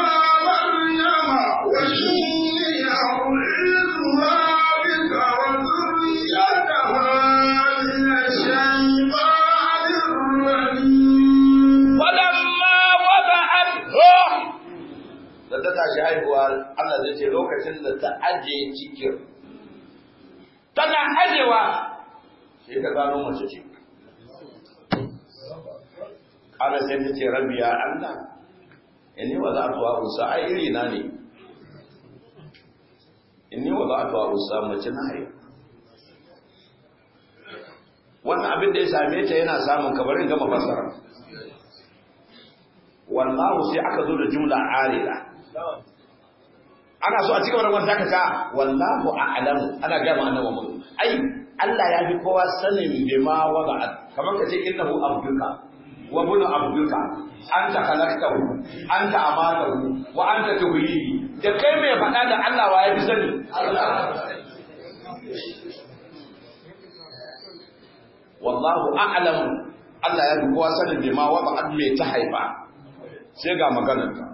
Speaker 2: falamma wada'at ruh da ta tashi haihuwa Allah zai ce lokacin da ta aje cikin tana ajewa sai ta gano mace ce Allah sai ta ce rabbi ya Allah inni wa za'atu wa usa ai iri na ne inni wa za'atu wa usa mace na haihu wannan abin da ya same ta yana samun kabarin gama fasara wallahu sai aka zo da jumla arila ana so a cikin wannan wanda ka ta wallahu a'lamu ana ga ma'ana wa mun ai Allah ya fi kowa sanin bima wada'at kamar ka ce innahu abduka wa bunu abduka anta khalaqtahu anta amatahu wa anta tuhyihi da kai mai faɗa da Allah wa ya fi sani wallahu a'lamu Allah ya fi kowa sanin bima wada'at mai ta haifa sai ga maganar ta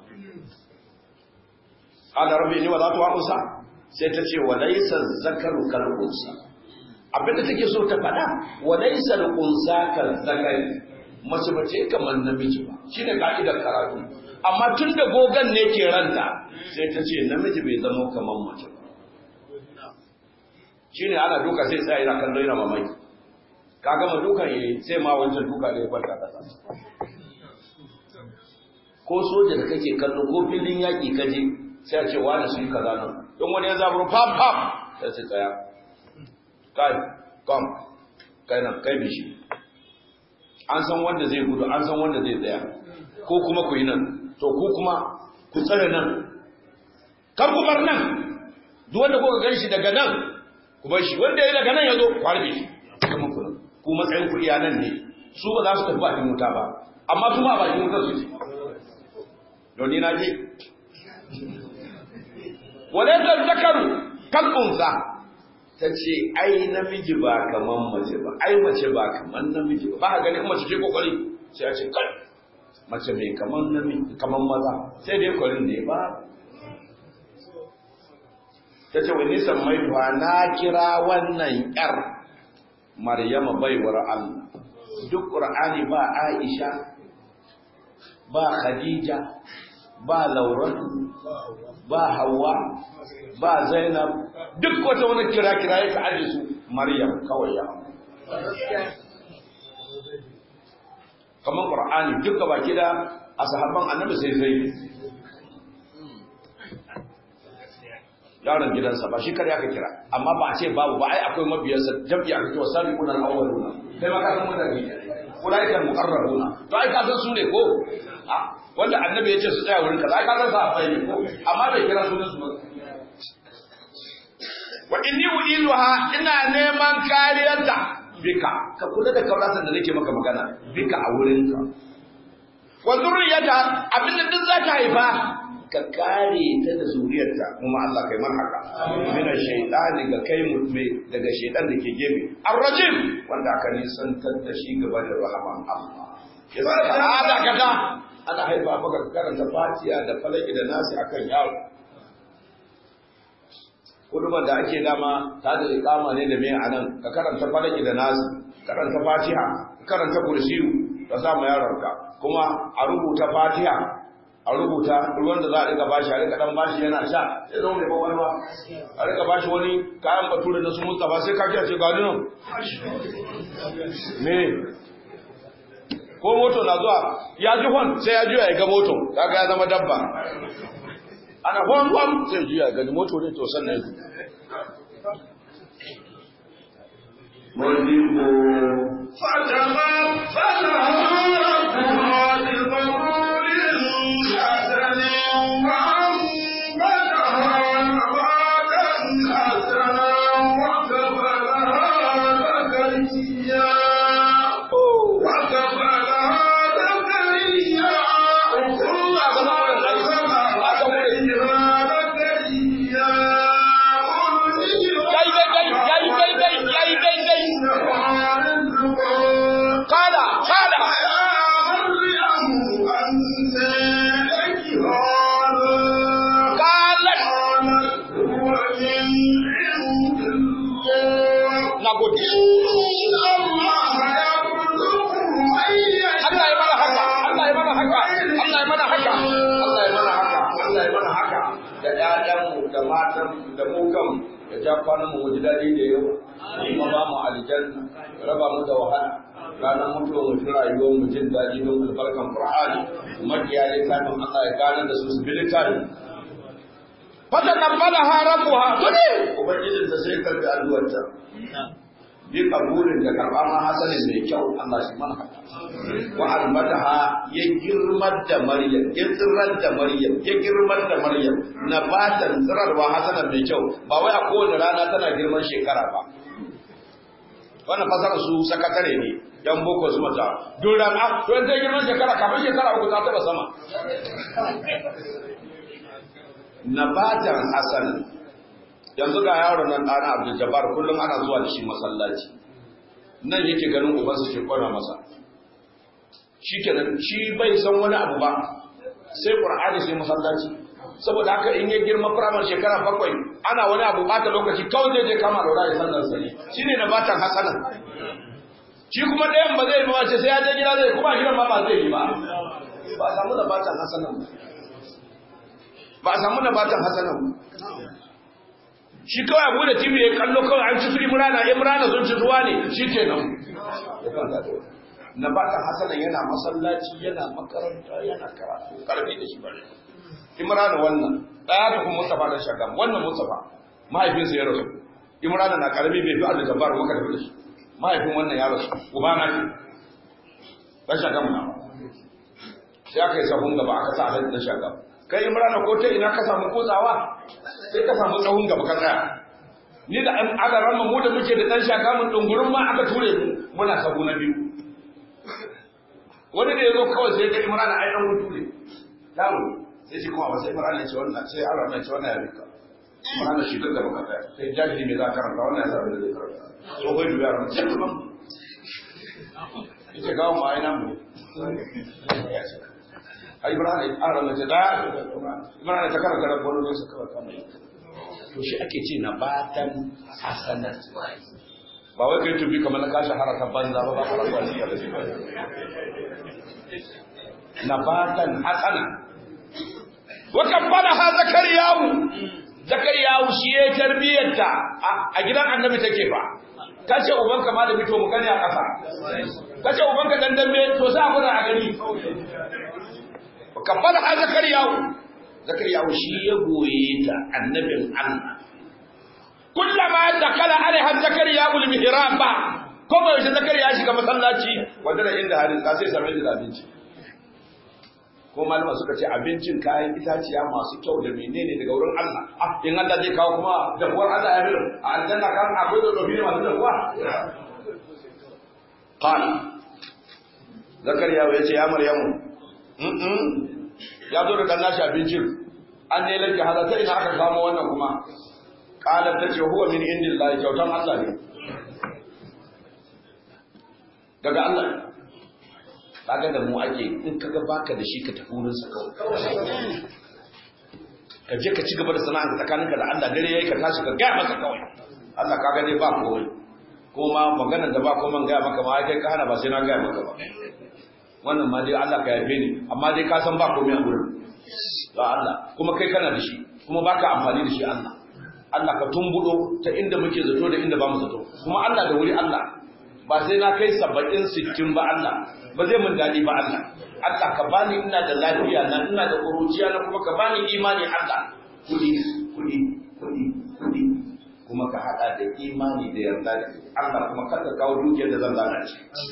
Speaker 2: ala rabbi ni wala tuwa usa sai ta ce walaysa zakaru kal unsa abinda take so ta faɗa walaysa al unsa kal zakari mace bace kamar namiji ba shine ka'idar karatu amma tun da gogan ne ke ranta sai ta ce namiji bai zama kamar mace ba shine ana duka sai sai yana kallon yana mamaki ka gama dukan yayi sai ma wancan duka da ya kwanta kasa ko soja da kake kallo ko filin yaƙi kaje sai a ce wani su yi kaza nan don wani ya zaburo pam pam sai ce tsaya kai kom kai nan kai bishi an san wanda zai gudu an san wanda zai tsaya ko kuma ku yi nan to ku kuma ku tsare nan kar ku bar nan duk wanda kuka gan shi daga nan ku bar shi wanda ya daga nan ya zo ku harbe shi ku matsayin ku iyanan ne su ba za su tafi bakin wuta ba amma su ma a bakin wuta su ce don ni na je walaita zakaru kan unsa ta ce ai namiji ba kaman mace ba ai mace ba kaman namiji ba ba ka gani mace ce kokari sai a ce kai mace mai kaman namiji kaman maza sai dai kwarin ne ba ta ce wani sammai tuwa na kira wannan yar maryama baiwar Allah duk qur'ani ba Aisha ba Khadija ba Lauratu ba Hawwa ba Zainab duk wata wani kira-kira ya ka aje su Maryam kawai ya kamar Qur'ani duka baki da a sahabban annabi sai zai yaron gidansa ba shi kare aka kira amma ba a ce babu ba ai akwai mabiyarsa jam'i aka ce wasabi kuna al-awwaluna kai ma ka san mutane ulaika muqarrabuna to ai ka san su ne ko wanda annabi ya ce su tsaya wurin kaza ai ka san sa ne ko amma bai kira sunan su ba wa inni uiluha ina neman kariyarta bika ka kula da kauratan da nake maka magana bika a wurinka wa zurriyata abinda duk za ta haifa ka kare ta da zuriyarta kuma Allah kai man haka mina shaytani ga kai mutme daga shaytan da ke gefe arrajim wanda aka nisantar da shi gaba da rahman Allah yasa ka kada ana haifa maka karanta fatiha da falaki da nasi akan yaro kuduban da ake dama ta da ikama ne da me anan ka karanta falaki da nasi karanta fatiha karanta kursiyu ka sa ma yaronka kuma a rubuta fatiha a rubuta ruwan da za a rika bashi a rika dan bashi yana sha sai zama mai kwakwalwa a rika bashi wani kayan bature na su mustafa sai ka ce ga nan me ko moto na zuwa ya ji hon sai ya juya ya ga moto kaga ya zama dabba ana hon hon sai juya ya gani moto ne to sannan ya da matan da mu kan ya ja kwanan mu ji daɗi da yawa kuma ba mu aljanna raba mu da wahala ranar mutuwa mu shi rayuwar mu jin daɗi don albarkan qur'ani makiya ne kafin Allah ya gane da su su bi littafi fata kabbala ha rabbuha kudi ubangijin ta sai karbi addu'arta bi kabulin da karɓa ma hasanin mai kyau Allah shi mana haka wa almadaha ya girmar da Maryam ya tsirar da Maryam ya girmar da Maryam na batan tsirarwa hasanan mai kyau ba wai a kowane rana tana girman shekara ba wannan fasarar su sakatare ne yan boko su mata duk rana to yanzu girman shekara kafin shekara uku ta taba sama nabatan hasanan yanzu ga yaron nan ɗana Abdul Jabbar kullum ana zuwa da shi masallaci nan yake ganin ubansa ke kwana masa shikenan shi bai san wani abu ba sai Qur'ani sai masallaci saboda haka in ya girma firamar shekara bakwai ana wani abu bata lokaci kawai zai je kama da ya sallar sa ne shine na batan hasanan shi kuma ɗayan ba zai yi ba sai ya je gida zai kuma gidan ma ba zai yi ba ba a samu da batan hasanan ba a samu da batan hasanan shi kawai abu da tv ya kallo kawai an ci su imrana imrana sun ci ruwa ne shi ke nan na batan hasanan yana masallaci yana makaranta yana karatu karfi da shi bare imrana wannan ɗaya da kuma mustafa da shagam wannan mustafa mahaifinsa ya rasu imrana na karami bai fi allah jabbar maka da shi mahaifin wannan ya rasu uba na ce ɗan shagam na sai aka yi sahun gaba aka sa alhaji ɗan shagam kai imrana ko ta ina ka samu kotsawa sai ka samu tsawon gaba ka tsaya ni da an aka rama mu da muke da dan shaka mun dungurin ma aka ture mu muna sabu na biyu wani da yazo kawai sai ga Imran ai dan hutu ne damu sai shi kuma sai Imran ya ce wannan sai Allah ya ce wannan ya rika Imran shi da baka ta sai jahili me za ka karanta wannan ya sabu da zai karanta so kai duya ran sai kuma ita ga mu ai nan mu ai Imran ai Allah ya ce da Imran ta karanta rabbon da suka kama to shi ake ce na batan hasanar ba wai kai tubi kamar na kashi haraka banza ba ba haraka ne da shi na batan hasana wa kabbala ha zakariyahu zakariyahu shi ya tarbiyarta a gidan annabi take fa kace ubanka ma da fito mu gani a kasa kace ubanka dan dambe to sai a gwada a gani kabbala ha zakariyahu zakariya shi ya goye ta annabin Allah kullama dakala alaiha zakariya ul mihrab ba ko ba shi zakariya shiga masallaci wanda da inda harin ka sai same da abinci ko malama suka ce abincin kayan itaciya masu kyau da menene daga wurin Allah ah in Allah zai kawo kuma da kuwar Allah ya bilu a aljanna kan akwai da dobi masu da kuwa qala zakariya ya ce ya maryamu ya zo da dan nashi abincin an ne lake halatta ina aka samu wannan kuma qalat tace huwa min indillahi kyautan Allah ne daga Allah kaga da mu ake in kaga baka da shi ka tafi wurin sa kawai ka je ka ci gaba da sana'a tsakaninka da Allah dare yayi ka tashi ka gaya masa kawai Allah kaga dai ba komai kuma maganar da ba komai gaya maka ma kai ka hana ba sai na gaya maka ba wannan ma dai Allah ka yafe ni amma dai ka san ba komai a gurin ga Allah kuma kai kana da shi kuma baka amfani da shi Allah Allah ka tumbudo ta inda muke zato da inda ba mu zato kuma Allah da wuri Allah ba sai na kai saba'in sittin ba Allah ba zai mun daɗi ba Allah Allah ka bani ina da lafiya na ina da ƙuruciya na kuma ka bani imani Allah kuɗi kuɗi kuɗi kuɗi kuma ka haɗa da imani da yarda da Allah kuma kar ka kawo dukiyar da zan lalace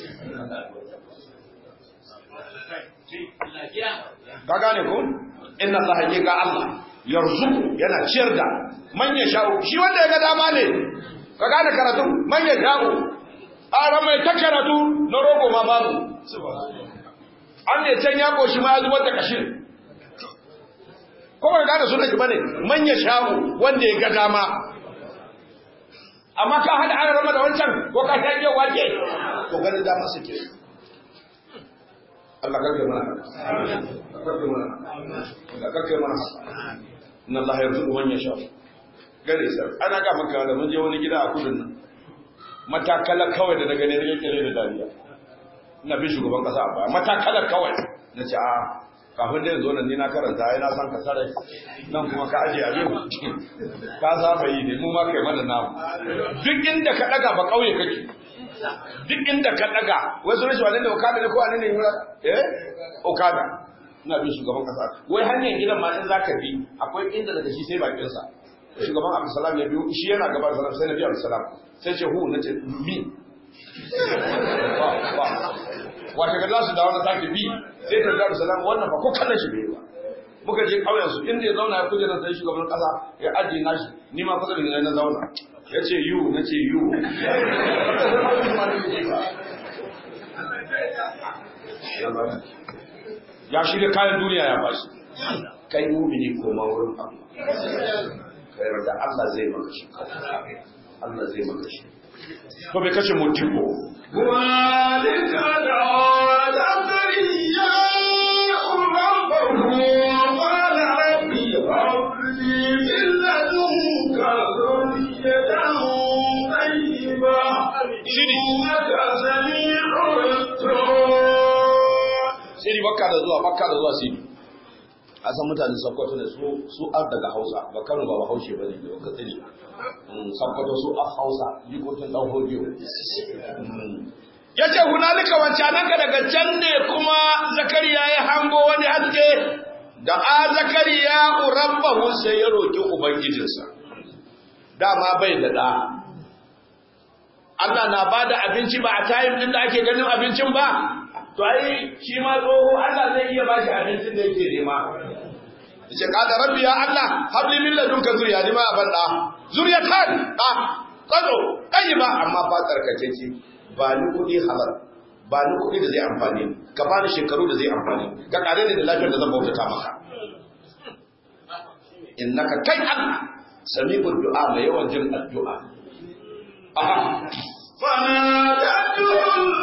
Speaker 2: ka gane ko inna Allah hakika Allah yarzuku yana ciyar da man ya sha'u shi wanda ya ga dama ne ka gane karatu man ya sha'u ara mai ta karatu na rogo ma babu an ne can ya koshi ma ya zubar da kashin ko ba gane sunan shi bane man ya sha'u wanda ya ga dama amma ka hada an rama da wancan ko ka ta ke wake to ganin dama suke Allah karke mana karke mana Allah karke mana inna Allah yarzuqu man yasha gare sai ana ga maka da mun je wani gida a kudin nan matakala kawai da na gane da kire da dariya ina bi shugaban kasa a baya matakala kawai na ce a kafin da yanzu nan ni na karanta ai na san ka sare nan kuma ka aje abin ka saba yi ne mu ma kai mana namu duk inda ka daga ba kauye kake duk inda ka daga wasu rashin wani da okada ne ko wani ne yura eh okada ina bin shugaban kasa wai hanyar gidan ma in zaka bi akwai inda daga shi sai bakin sa shugaban abdulsalam ya biyo shi yana gaban salam sai na biya abdulsalam sai ce hu nace mi wata ga su da wani sake bi sai ta da salam wannan fa ko kallon shi bai ba muka je kauyen su inda ya zauna ya kuje nan sai shugaban kasa ya ajiye nashi ni ma kusa da ni na zauna ya ce yu na ce yu ya shirya kayan duniya ya bashi kai mumini koma wurin Allah kai da Allah zai maka shi Allah zai maka shi to bai kashe mutum ko
Speaker 1: ذلك دعا زكريا ربه قال رب هب لي من لدنك ذرية طيبة إنك سميع الدعاء
Speaker 2: siri bakka da zuwa bakka da zuwa siri a san mutanen sakkwato ne su su ar daga hausa ba kano ba bahaushe ba ne ba katsiri sakkwato su a hausa jikokin dan hodiyo ya ce hunalika wancananka daga can ne kuma zakariya ya hango wani haske da a zakariya rabbahu sai ya roki ubangijinsa dama bai da da Allah na bada abinci ba a tayin din da ake ganin abincin ba to ai shi ma tsoho Allah zai iya bashi abincin da yake nema yace qala rabbi ya allah habli min ladunka zuriya ni ma ban da zuriyatan da kazo kai ba amma ba tsarkake ce ba ni kudi halal ba ni kudi da zai amfani ka ba ni shekaru da zai amfani ka kare ni da lafiyar da zan bautata maka innaka kai allah sami'ud du'a mai yawan jin addu'a aha
Speaker 1: فنادته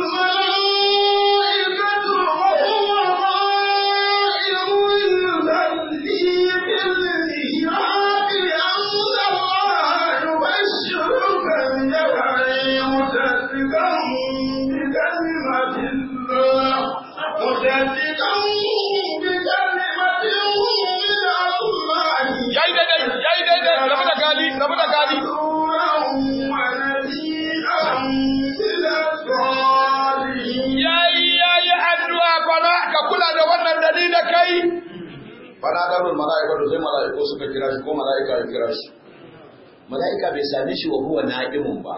Speaker 1: الملائكة وهو قائم يصلي في المحراب أن الله يبشرك بجبل مصدقا بكلمة الله مصدقا بكلمة من الله
Speaker 2: yayi daidai yayi daidai rabu da gali rabu da gali yayi yayi addu'a bana ka kula da wannan dani da kai bana da mun malaika da sai malaiku suka kira shi ko malaika ya kira shi malaika bai same shi wa huwa na'imun ba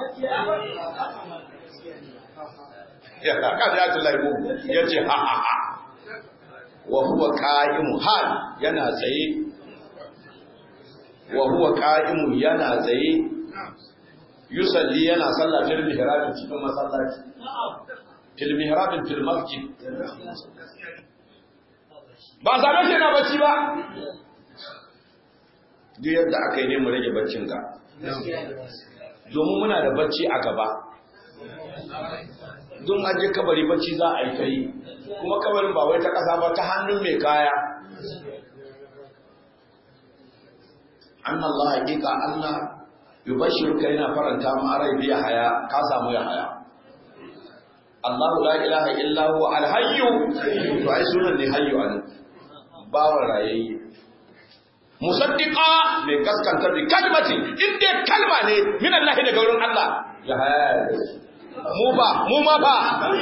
Speaker 2: ya ka da ta laibu yace ha ha ha wa huwa qa'im hal yana tsaye wa huwa qa'im yana tsaye yusalli yana sallah fil mihrab cikin masallaci fil mihrab fil masjid ba same shi na bacci ba duk yadda aka yi ne mu rage baccin ka domin muna da bacci a gaba don an je kabari bacci za a yi ta yi kuma kabarin ba wai ta ƙasa ba ta hannun mai kaya an Allah hakika Allah yubashirka yana faranta ma rai biya haya ka samu ya haya Allahu la ilaha illa huwa al-hayyu to ai sunan ne hayyu an bawan rayayye musaddiqa mai gaskanta bi kalmati inda kalma ne min Allah daga wurin Allah ya haya mu ba mu ma ba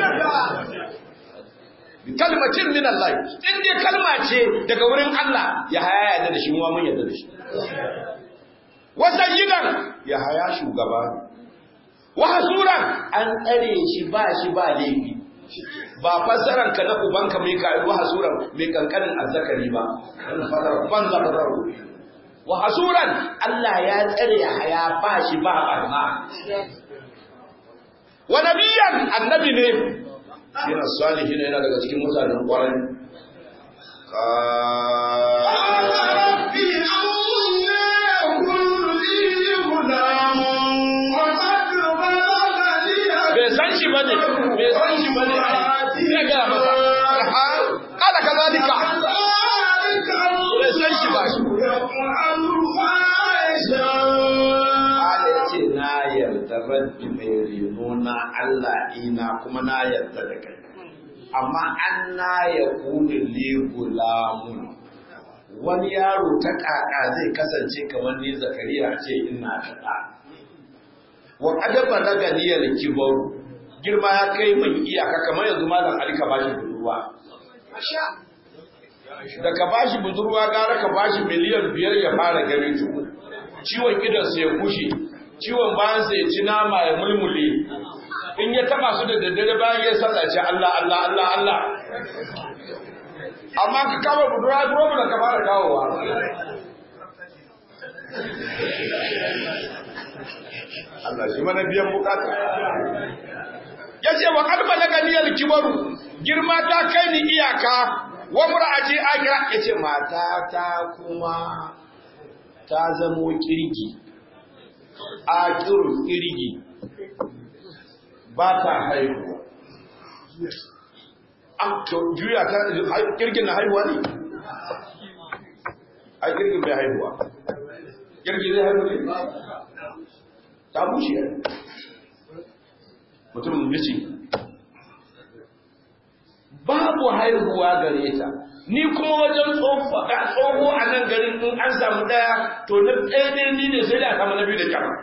Speaker 2: bi kalmatin min Allah inda kalma ce daga wurin Allah ya haya da shi mu mun yarda da shi wasayidan ya haya shugaba wa hasuran an tsare shi ba shi ba laifi ba fassaran ka na ubanka mai ka wa hasuran mai kankanin azzakari ba ban zabararo wa hasuran Allah ya tsare ya haya ba shi ba barna wa nabiyan annabi ne yana salihin yana daga cikin mutanen kwarai bai san shi ba ne bai san shi ba ne zai gaya masa kala ka zalika bai san shi ba shi Ala ya ce na yarda rabbi mai reno na Allah ina kuma na yarda da kai amma an na ya kuni ligulamun wani yaro ta kaka zai kasance kamar ni zakariya ce ina da ɗa wa adaba na ganiyar kibaru girma ya kai min iyaka kamar yanzu malam ali ka bashi budurwa da ka bashi budurwa gara ka bashi miliyan biyar ya fara gani tuku ciwon idansa ya kushe ciwon bayansa ya ci nama ya mulmule in ya taba su da daddare bayan ya sallace Allah Allah Allah Allah amma ka kama budurwa duro da ka fara kawowa Allah shi mana biyan bukata ya ce wa kalba na ganiyar kibaru girma ta kai ni iyaka wa mura'aji akira ya ce mata ta kuma ta zamo kirgi akirun kirgi ba ta haihuwa a to juya ta kirgin na haihuwa ne a kirgin bai haihuwa kirgi zai haihu ne ta bushe mutum misi babu haihuwa gare ta ni kuma wajen tsoho a nan garin in an samu daya to na ɗaya ne ni ne sai da kama na biyu da kyama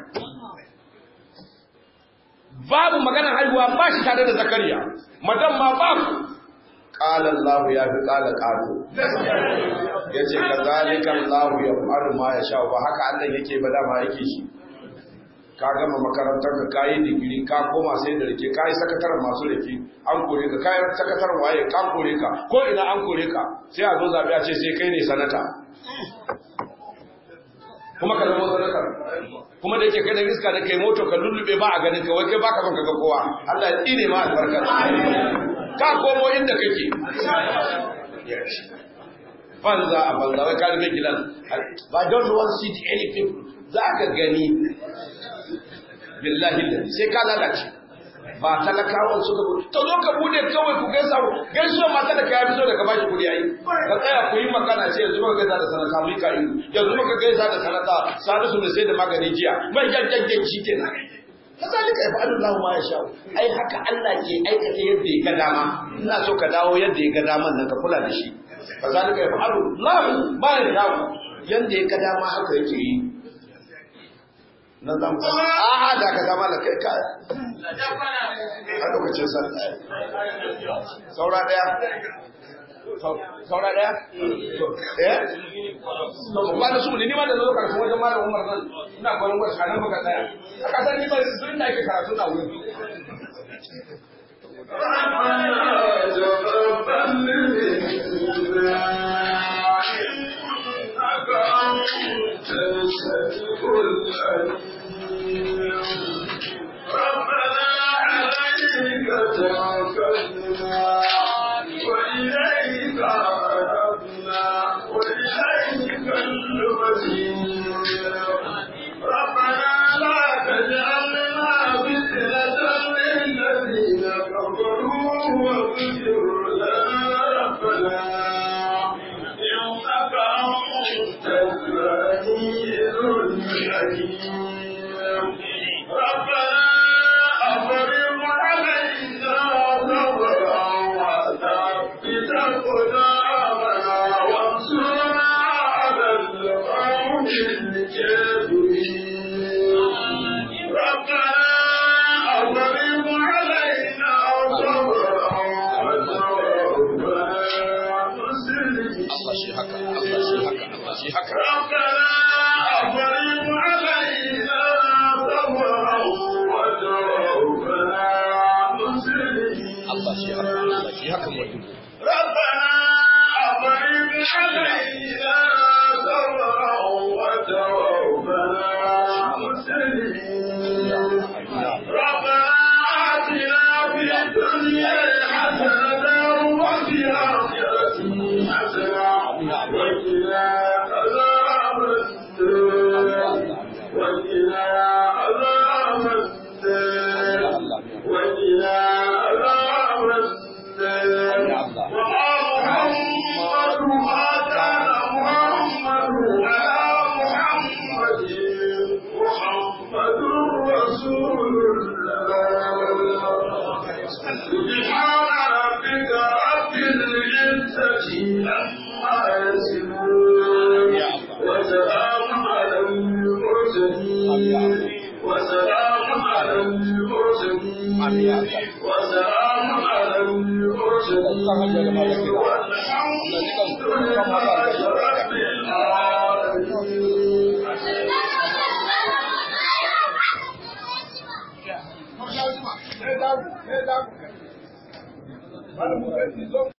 Speaker 2: babu maganar haihuwa ba shi tare da zakariya madan ma babu قال الله يا في قال قالوا yace kazalika Allah ya faru ma ya sha ba haka Allah yake ba dama yake shi ka gama makarantar ka kayi digiri ka koma sai da rike kayi sakataren masu rike an kore ka kayi sakataren waye ka kore ka ko ina an kore ka sai a zo zabi a ce sai kai ne sanata kuma ka zama sadakar kuma da yake kai da iska da kai moto ka lullube ba a ganin ka wai kai baka son ka ga kowa Allah ya tsine ma albarka ka komo inda kake banza a banza wai ka rufe gidan ba don't want to see any people za ka gani billahi sai ka lalace ba talakawan suka bu to zo ka bude kawai ku gaisa gaisuwa mata da kaya bizo da ka bashi kudi ayi ka tsaya ku yi magana ce yanzu muka gaisa da sanata mu ka yi yanzu muka gaisa da sanata salisu ne sai da magani jiya mai jajjajen shi kenan kazalika yaf'alu Allahu ma yasha ai haka Allah ke aikata yadda ya ga dama ina so ka dawo yadda ya ga daman nan ka kula da shi kazalika yaf'alu Allahu ma yasha yanda ya ga dama haka yake yi nan zan fa a'a da ka zama da kai ka a lokacin san saura daya saura daya eh to ba da su ne ni ma da zo karatu wajen malam Umar nan ina koyon wasu kanan baka tsaya a kasar ni ba sun da yake karatu na wurin
Speaker 1: ربنا عليك توكلنا وإليك أنبنا وإليك المصير ربنا لا تجعلنا فتنة للذين كفروا واغفر لنا ربنا إنك أنت العزيز الحكيم ربنا أفرغ علينا صبرا وثبت أقدامنا وانصرنا على القوم الكافرين ربنا أفرغ علينا صبرا وتوفنا مسلمين
Speaker 2: Allah shi haka Allah shi haka Allah shi haka
Speaker 1: ربنا أفرغ علينا صبرا وتوفنا مسلمين
Speaker 2: Allah shi haka Allah shi haka mutum
Speaker 1: ربنا أفرغ علينا صبرا وتوفنا مسلمين ربنا آتنا في الدنيا حسنة وفي الآخرة حسنة وقنا عذاب النار وقنا عذاب النار وقنا عذاب النار وما محمد ما كان محمد على محمد محمد رسول الله سبحان ربك رب العزة عما يصفون وسلام على المرسلين وسلام على المرسلين وسلام على المرسلين والحمد لله رب العالمين